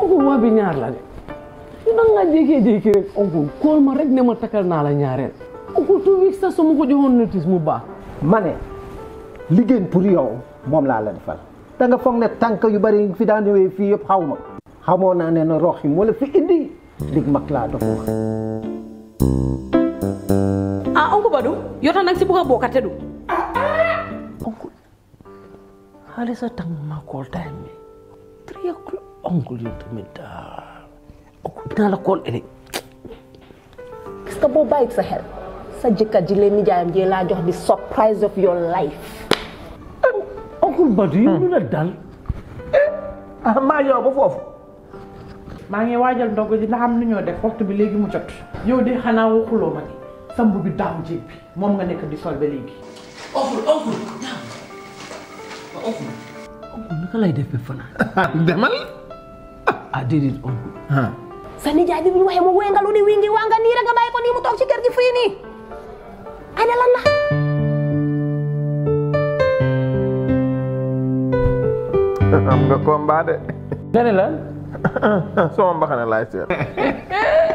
oncle waa bi ñaar la de su da nga jékkee-jékki rek oncle kool ma rek ne ma takkal naa la ñaareel oncle two weeks sax su ma ko joxoon notice mu baax ma ne liggéey pour yow moom laa la defal da nga foog ne tànk yu bari fi daan ñëwee fii yëpp xaw ma xamoo naa ne na rox yi moo la fi indi lig mag laa dox wax ah oncle Badou yow tam nag si bugg a bokkate du oncle xaalis a tàng ma kool time bi three o'clock oncle yow tamit daal oncle dinaa la kool ëllëg gis nga boo bàyyi sa xel sa jëkkër ji leen nijaayam ji laa jox di surprise of your life oncle Badou yow lu la dal ah maa yow ba foofu maa ngi waajal ndogu ji ndax am nu ñoo def waxtu bi léegi mu jot yow de xanaa waxuloo ma ni samb bi daaw jéeg bi moom nga nekk di sol ba léegi oncle oncle oncle oncle naka lay def ba fanaan demal ah déedéet oncle sa nijaay bi bu ñu waxee mu wengalu ni wingi waa nga nii rek nga bàyyi ko nii mu toog ci kër gi fii nii ana lan la am nga combat de nga ne la sama mbaxane laay seet